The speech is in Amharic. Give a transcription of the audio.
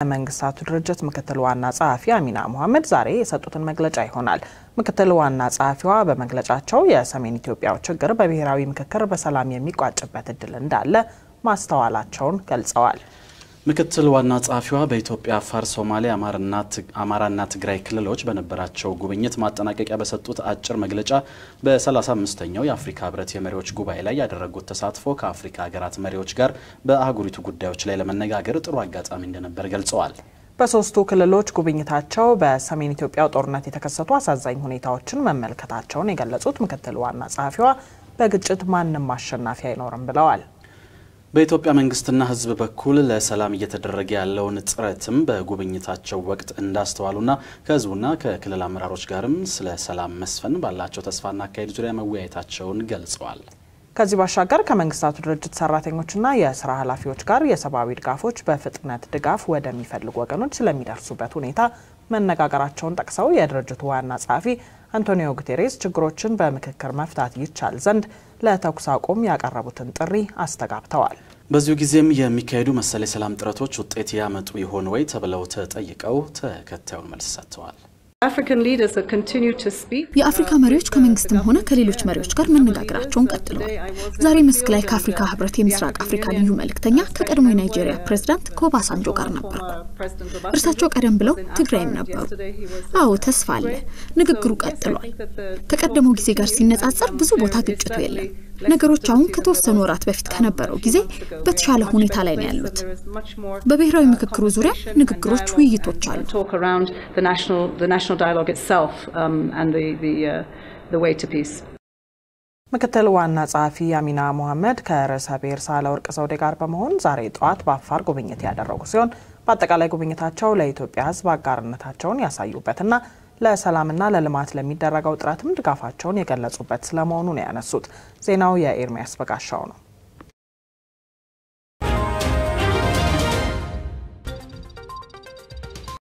መንግስታቱ ድርጅት ምክትል ዋና ጸሐፊ አሚና ሙሐመድ ዛሬ የሰጡትን መግለጫ ይሆናል። ምክትል ዋና ጸሐፊዋ በመግለጫቸው የሰሜን ኢትዮጵያው ችግር በብሔራዊ ምክክር በሰላም የሚቋጭበት እድል እንዳለ ማስተዋላቸውን ገልጸዋል። ምክትል ዋና ጸሐፊዋ በኢትዮጵያ አፋር፣ ሶማሌ፣ አማራና ትግራይ ክልሎች በነበራቸው ጉብኝት ማጠናቀቂያ በሰጡት አጭር መግለጫ በ35ኛው የአፍሪካ ህብረት የመሪዎች ጉባኤ ላይ ያደረጉት ተሳትፎ ከአፍሪካ ሀገራት መሪዎች ጋር በአህጉሪቱ ጉዳዮች ላይ ለመነጋገር ጥሩ አጋጣሚ እንደነበር ገልጸዋል። በሶስቱ ክልሎች ጉብኝታቸው በሰሜን ኢትዮጵያው ጦርነት የተከሰቱ አሳዛኝ ሁኔታዎችን መመልከታቸውን የገለጹት ምክትል ዋና ጸሐፊዋ በግጭት ማንም አሸናፊ አይኖርም ብለዋል። በኢትዮጵያ መንግስትና ህዝብ በኩል ለሰላም እየተደረገ ያለውን ጥረትም በጉብኝታቸው ወቅት እንዳስተዋሉና ከህዝቡና ከክልል አመራሮች ጋርም ስለ ሰላም መስፈን ባላቸው ተስፋና አካሄድ ዙሪያ መወያየታቸውን ገልጸዋል። ከዚህ ባሻገር ከመንግስታቱ ድርጅት ሰራተኞችና የስራ ኃላፊዎች ጋር የሰብአዊ ድጋፎች በፍጥነት ድጋፍ ወደሚፈልጉ ወገኖች ስለሚደርሱበት ሁኔታ መነጋገራቸውን ጠቅሰው የድርጅቱ ዋና ጸሐፊ አንቶኒዮ ጉቴሬስ ችግሮችን በምክክር መፍታት ይቻል ዘንድ ለተኩስ አቁም ያቀረቡትን ጥሪ አስተጋብተዋል። በዚሁ ጊዜም የሚካሄዱ መሰል የሰላም ጥረቶች ውጤት ያመጡ ይሆን ወይ ተብለው ተጠይቀው ተከታዩን መልስ ሰጥተዋል። የአፍሪካ መሪዎች ከመንግስትም ሆነ ከሌሎች መሪዎች ጋር መነጋገራቸውን ቀጥለዋል። ዛሬ መስክ ላይ ከአፍሪካ ህብረት የምስራቅ አፍሪካ ልዩ መልእክተኛ ከቀድሞ የናይጄሪያ ፕሬዝዳንት ከኦባሳንጆ ጋር ነበርኩ። እርሳቸው ቀደም ብለው ትግራይም ነበሩ። አዎ ተስፋ አለ። ንግግሩ ቀጥሏል። ከቀደመው ጊዜ ጋር ሲነጻጸር ብዙ ቦታ ግጭቱ የለም። ነገሮች አሁን ከተወሰኑ ወራት በፊት ከነበረው ጊዜ በተሻለ ሁኔታ ላይ ነው ያሉት። በብሔራዊ ምክክሩ ዙሪያ ንግግሮች፣ ውይይቶች አሉ። ምክትል ዋና ጸሐፊ አሚና ሙሐመድ ከርዕሰ ብሔር ሳህለወርቅ ዘውዴ ጋር በመሆን ዛሬ ጠዋት በአፋር ጉብኝት ያደረጉ ሲሆን በአጠቃላይ ጉብኝታቸው ለኢትዮጵያ ሕዝብ አጋርነታቸውን ያሳዩበትና ለሰላምና ለልማት ለሚደረገው ጥረትም ድጋፋቸውን የገለጹበት ስለመሆኑ ነው ያነሱት። ዜናው የኤርሚያስ በጋሻው ነው።